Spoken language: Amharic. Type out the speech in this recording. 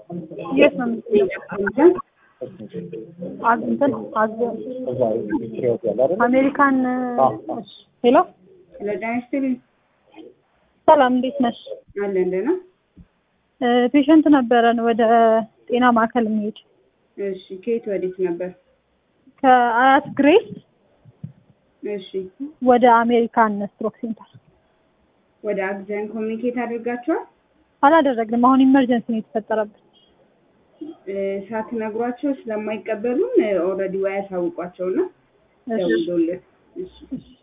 የት ነው የምትሄደው? አዝ እንትን አዝ አሜሪካን ሄሎ ለዳይስትሪ ሰላም እንዴት ነሽ? አለ እንደና ፔሸንት ነበረን ወደ ጤና ማዕከል የሚሄድ እሺ ከየት ወዴት ነበር? ከአያት ግሬስ እሺ ወደ አሜሪካን ስትሮክ ሴንተር ወደ አግዘን ኮሚኒኬት አድርጋችኋል? አላደረግንም። አሁን ኢመርጀንሲ ነው የተፈጠረብን። እ፣ ሳትነግሯቸው ስለማይቀበሉን ኦልሬዲ ወይ ያሳውቋቸውና እሺ ደውሎልን እሺ እሺ